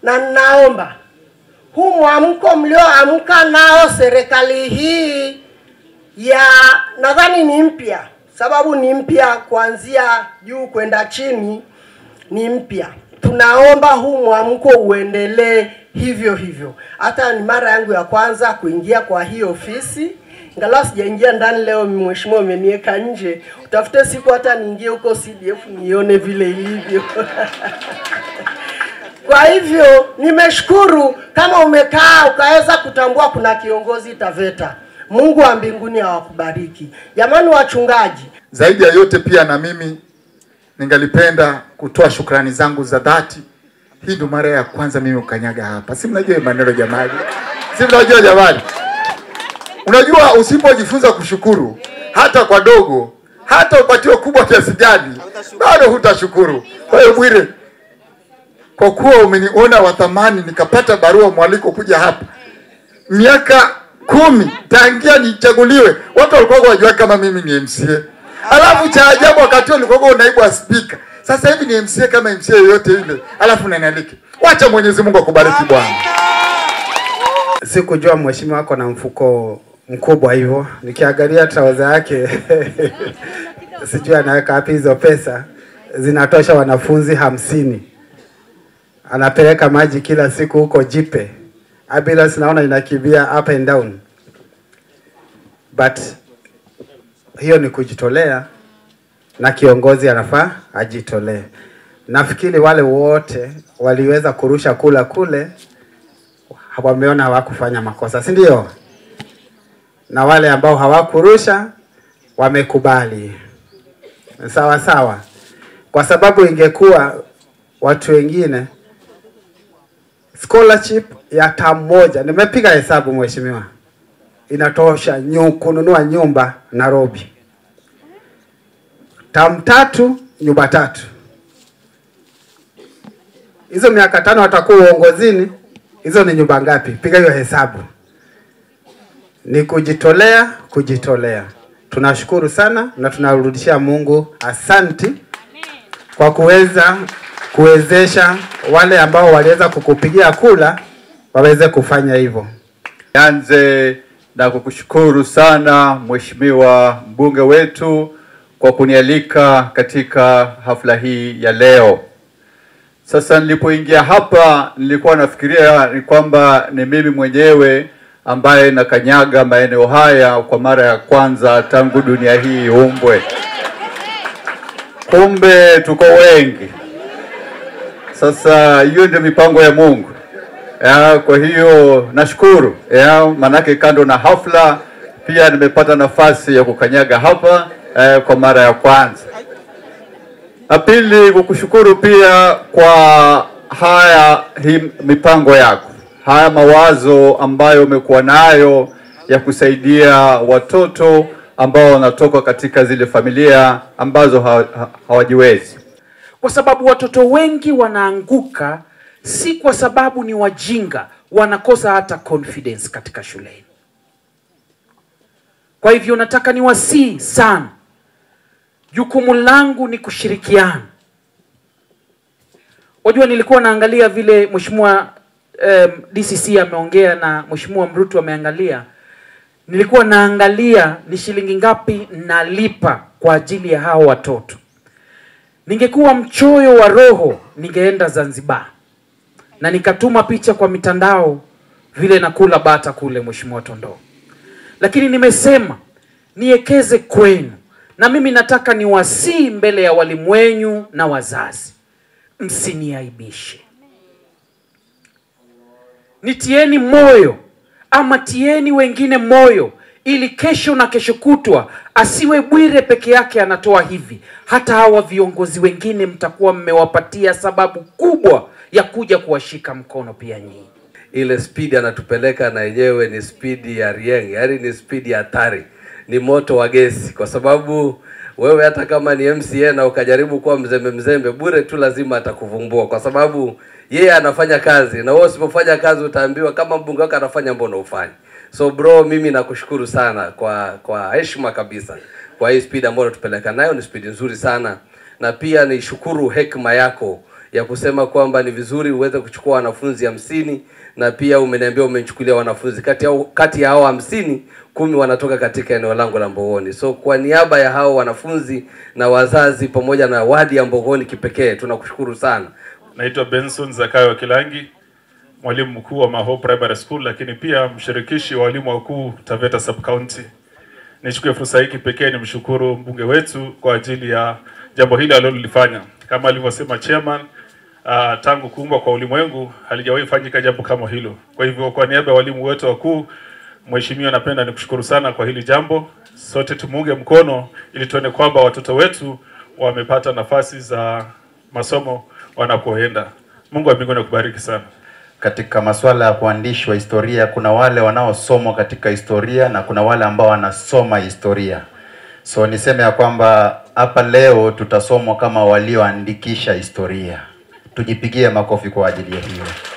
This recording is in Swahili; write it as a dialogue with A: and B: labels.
A: na ninaomba huu mwamko mlioamka nao serikali hii ya nadhani ni mpya, sababu ni mpya kuanzia juu kwenda chini, ni mpya. Tunaomba huu mwamko uendelee hivyo hivyo. Hata ni mara yangu ya kwanza kuingia kwa hii ofisi, ingawa sijaingia ndani leo, mheshimiwa umeniweka nje. Utafute siku hata niingie huko CDF nione vile ilivyo. Kwa hivyo nimeshukuru kama umekaa ukaweza kutambua kuna kiongozi Taveta. Mungu wa mbinguni awakubariki. Jamani wachungaji,
B: Zaidi ya yote pia na mimi ningalipenda kutoa shukrani zangu za dhati. Hii ndo mara ya kwanza mimi ukanyaga hapa, si mnajua hii maneno jamani, si mnajua jamani. Unajua usipojifunza kushukuru hata kwa dogo, hata upatiwe kubwa kiasi gani, bado hutashukuru. Kwa hiyo Bwire, kwa kuwa umeniona wa thamani, nikapata barua mwaliko kuja hapa miaka kumi tangia nichaguliwe, watu walikuwa wajua kama mimi ni MCA. Alafu cha ajabu wakati huo ulikuwa naibu wa spika, sasa hivi ni MCA kama MCA yoyote ile, alafu unanialika. Wacha Mwenyezi Mungu akubariki bwana.
C: Sikujua mheshimiwa wako na mfuko mkubwa hivyo, nikiangalia trouser yake sijui anaweka wapi hizo pesa, zinatosha wanafunzi hamsini. Anapeleka maji kila siku huko Jipe, ambulance naona inakimbia up and down, but hiyo ni kujitolea na kiongozi anafaa ajitolee. Nafikiri wale wote waliweza kurusha kula kule wameona hawakufanya makosa, si ndio? Na wale ambao hawakurusha wamekubali, sawa sawa, kwa sababu ingekuwa watu wengine scholarship ya tamu moja, nimepiga hesabu mheshimiwa, inatosha nyu, kununua nyumba Nairobi, tamu tatu, nyumba tatu. Hizo miaka tano watakuwa uongozini, hizo ni nyumba ngapi? Piga hiyo hesabu. Ni kujitolea, kujitolea. Tunashukuru sana na tunarudishia Mungu asanti kwa kuweza kuwezesha wale ambao waliweza kukupigia kula waweze kufanya hivyo.
D: Nianze na kukushukuru sana Mheshimiwa mbunge wetu kwa kunialika katika hafla hii ya leo. Sasa nilipoingia hapa nilikuwa nafikiria ni kwamba ni mimi mwenyewe ambaye nakanyaga maeneo haya kwa mara ya kwanza tangu dunia hii iumbwe. Kumbe tuko wengi. Sasa hiyo ndio mipango ya Mungu. Ya, kwa hiyo nashukuru ya, manake kando na hafla pia nimepata nafasi ya kukanyaga hapa eh, kwa mara ya kwanza. La pili kukushukuru pia kwa haya hii mipango yako, haya mawazo ambayo umekuwa nayo ya kusaidia watoto ambao wanatoka katika zile familia ambazo ha- ha- hawajiwezi.
E: kwa sababu watoto wengi wanaanguka si kwa sababu ni wajinga, wanakosa hata confidence katika shuleni. Kwa hivyo nataka niwasihi sana, jukumu langu ni kushirikiana. Wajua, nilikuwa naangalia vile mheshimiwa um, DCC ameongea na mheshimiwa Mrutu ameangalia, nilikuwa naangalia ni shilingi ngapi nalipa kwa ajili ya hao watoto. Ningekuwa mchoyo wa roho, ningeenda Zanzibar na nikatuma picha kwa mitandao vile nakula bata kule, mheshimiwa Tondoo. Lakini nimesema niekeze kwenu, na mimi nataka niwasii mbele ya walimu wenyu na wazazi, msiniaibishe, nitieni moyo ama tieni wengine moyo ili kesho na kesho kutwa asiwe Bwire peke yake anatoa hivi. Hata hawa viongozi wengine mtakuwa mmewapatia sababu kubwa ya kuja kuwashika mkono pia nyinyi.
F: ile spidi anatupeleka na yenyewe ni spidi ya rieng, yaani ni spidi ya hatari, ni moto wa gesi, kwa sababu wewe hata kama ni MCA na ukajaribu kuwa mzembe mzembe, bure tu lazima atakuvumbua, kwa sababu yeye anafanya kazi na wewe usipofanya kazi utaambiwa kama mbunge wako anafanya, mbona ufanye? So bro, mimi nakushukuru sana kwa kwa heshima kabisa kwa hii speed ambayo unatupeleka nayo, ni speed nzuri sana, na pia nishukuru hekima yako ya kusema kwamba ni vizuri uweze kuchukua wanafunzi hamsini na pia umeniambia umechukulia wanafunzi kati ya, kati ya hao hamsini kumi wanatoka katika eneo langu la Mbogoni. So kwa niaba ya hao wanafunzi na wazazi pamoja na wadi ya Mbogoni kipekee tunakushukuru sana.
G: Naitwa Benson Zakayo Kilangi, mwalimu mkuu wa Maho Primary School, lakini pia mshirikishi wa walimu wakuu Taveta Sub County. Nichukue fursa hii kipekee nimshukuru mbunge wetu kwa ajili ya jambo hili alilolifanya. Kama alivyosema chairman, uh, tangu kuumbwa kwa ulimwengu halijawahi fanyika jambo kama hilo. Kwa hivyo kwa niaba ya walimu wote wakuu, mheshimiwa, napenda nikushukuru sana kwa hili jambo. Sote tumuunge mkono ili tuone kwamba watoto wetu wamepata nafasi za masomo wanapoenda. Mungu wa mbinguni akubariki sana.
H: katika masuala ya kuandishi wa historia kuna wale wanaosomwa katika historia na kuna wale ambao wanasoma historia. So niseme ya kwamba hapa leo tutasomwa kama walioandikisha historia. Tujipigie makofi kwa ajili ya hiyo.